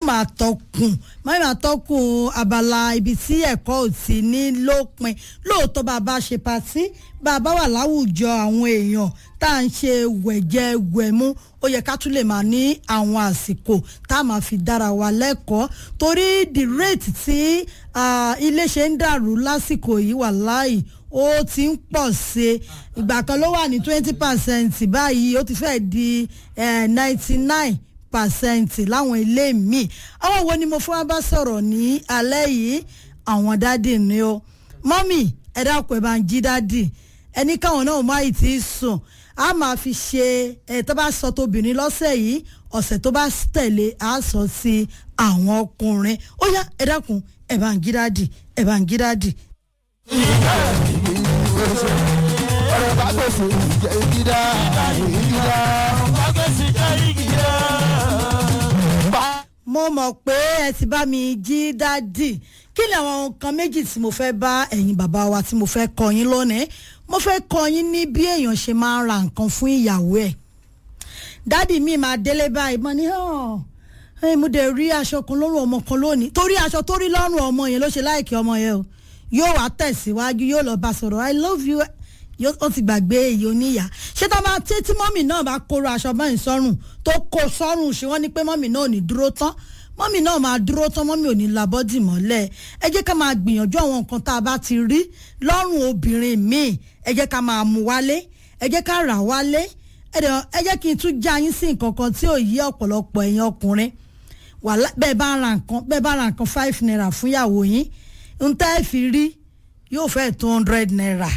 máa tọkùn máa máa tọkùn abala ibi tí ẹ̀kọ́ ò ti ní lópin lóòótọ́ bá a bá ṣe patí bá a bá wà láwùjọ àwọn èèyàn tá à ń ṣe wẹ̀jẹ̀ wẹ̀mú ó yẹ ká tún lè máa ní àwọn àsìkò tá a máa fi dára wa lẹ́kọ̀ọ́ torí the rate tí ilé ṣe ń dàrú lásìkò yìí wà láì ó ti ń pọ̀ sí i ìgbà kan ló wà ní twenty percent báyìí ó ti fẹ́ di ninety nine percent láwọn ilé míì àwọn wo ni mo fún wa bá sọ̀rọ̀ ní alẹ́ yìí àwọn dádì ni ó mọ́mì ẹ dákun ẹ bá ń jí dádì ẹni káwọn náà má ì tí ì sùn a máa fi ṣe ẹ tó bá sọ tóbìnrin lọ́sẹ̀ yìí ọ̀sẹ̀ tó bá tẹ̀lé a sọ sí àwọn ọkùnrin ó yá ẹ dákun ẹ bá ń jí dádì ẹ bá ń jí dádì ọ̀rọ̀ bá gbèsè ìjẹ́ ìgídá ìgídá bá gbèsè ìjẹ́ ìgídá. mo mọ̀ pé ẹ ti bá mi jí dádì kí ni àwọn nǹkan méjì tí mo fẹ́ bá ẹ̀yin bàbá wa tí mo fẹ́ kọ́ yín lónìí mo fẹ́ kọ́ yín ní bí èèyàn ṣe máa ń ra nǹkan fún ìyàwó ẹ̀ dádì mi máa délé báyìí mo ní ẹ mo dẹ̀ rí aṣọ kan lọ́rùn ọmọ kan lónìí torí aṣọ tó rí lọ́rùn ọmọ yẹn ló ṣe láìkí ọmọ yẹn o yóò wá tẹ̀síwájú yóò lọ bá sọ̀rọ̀ i love you ó ti gbàgbé èyí oníyà ṣé tá a máa tẹ́ tí mọ́mì náà bá kóró aṣọ báyìí sọ́rùn tó kó sọ́rùn ṣé wọ́n ní pé mọ́mì náà ò ní dúró tán mọ́mì náà máa dúró tán mọ́mì ò ní labọ́dì mọ́lẹ̀ ẹ jẹ́ ká máa gbìyànjú àwọn nǹkan tá a bá ti rí lọ́rùn obìnrin míì ẹ jẹ́ ká máa mú wálé ẹ jẹ́ ká rà wálé ẹ jẹ́ kí n tún já yín sí nǹkan kan tí ò yí ọ̀pọ̀lọpọ̀ ẹ̀yin ọkùnrin bẹ́ẹ̀ bá ra nǹkan bẹ́ẹ̀ bá ra nǹkan five naira fún ìyàwó yín ń tẹ́ ẹ fi rí yóò fẹ́ two hundred naira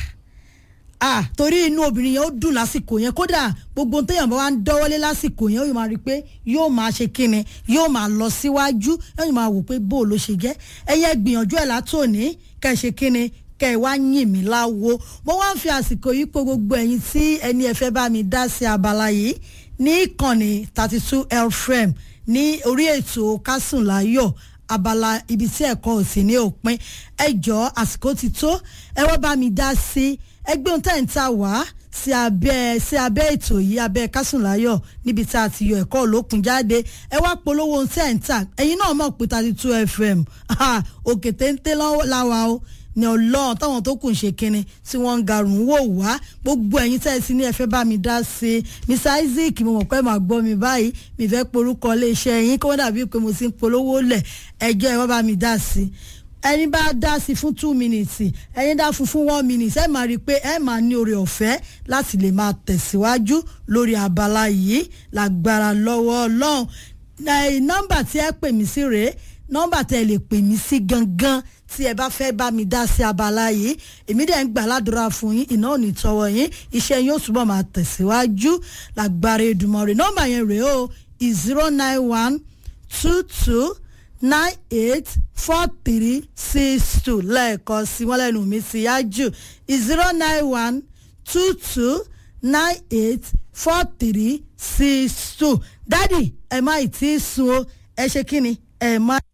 ah torí inú obìnrin yẹn ó dùn lásìkò yẹn kódà gbogbo téèyàn bá wá ń dọ́wọ́lé lásìkò yẹn ó máa rí i pé yóò máa ṣe kíni yóò máa lọ síwájú yóò máa wò pé bó ló ṣe jẹ́ ẹ̀yẹ gbìyànjú ẹ̀ látòní kẹ́ ẹ ṣe kíni kẹ́ ẹ wá yìn mí láwo mo wá ń fi àsìkò yìí pé gbogbo ẹ̀yin tí ẹni ẹ fẹ́ bá mi dá sí abala yìí ní ìkànnì thirty two lfm ní orí ètò kásùnláyọ̀ abala ibi tí ẹ̀kọ́ ò sí ní òpin ẹ jọ àsìkò ti tó ẹ wá bá mi dá sí ẹgbẹ́ ohun tẹ́ ń ta wá sí abẹ́ sí abẹ́ ètò yìí abẹ́ kásùnláyọ̀ níbi tá a ti yọ ẹ̀kọ́ olókun jáde ẹ wá polówó ohun tẹ́ ń ta ẹ̀yin náà mọ̀ pé thirty two fm òkè téńté láwa o ní ọlọ́run táwọn tó kù ń ṣe kinní tí wọ́n ń garùn wò wá gbogbo ẹ̀yin tẹ́ ẹ sí ní ẹ fẹ́ bá mi dá sí i mr isaac mo mọ̀ pé màá gbọ́ mi báyìí mi fẹ́ porúkọ iléeṣẹ́ yín kó wọ́n dàbí pé mo ti ń polówó lẹ̀ ẹjọ́ ẹ wọ́n bá mi dá sí i ẹni bá dá sí fún two minutes ẹni dá fún fún one minute ẹ máa rí i pé ẹ máa ní oore ọ̀fẹ́ láti lè máa tẹ̀síwájú lórí abala yìí lágbára lọ́wọ́ ọlọ́run nọ́mbà tí ẹ pè mí sí rèé nọ́mbà tẹ́ ẹ lè pè mí sí gangan tí ẹ bá fẹ́ bá mi dá sí abala yìí èmi dẹ̀ ń gbà ládùúrà fún yín iná ò ní tọwọ́ yín iṣẹ́ yín ó túbọ̀ máa tẹ̀síwájú lágbára Èdùmàrè nọ́mbà yẹn rèé o zero nine one two two nine eight four three six two lẹ́ẹ̀kan sí wọ́n lẹ́nu mi sí yájú zero nine one two two nine eight four three six two dádì ẹ má ì tí ì sun o ẹ ṣe kí ni ẹ má.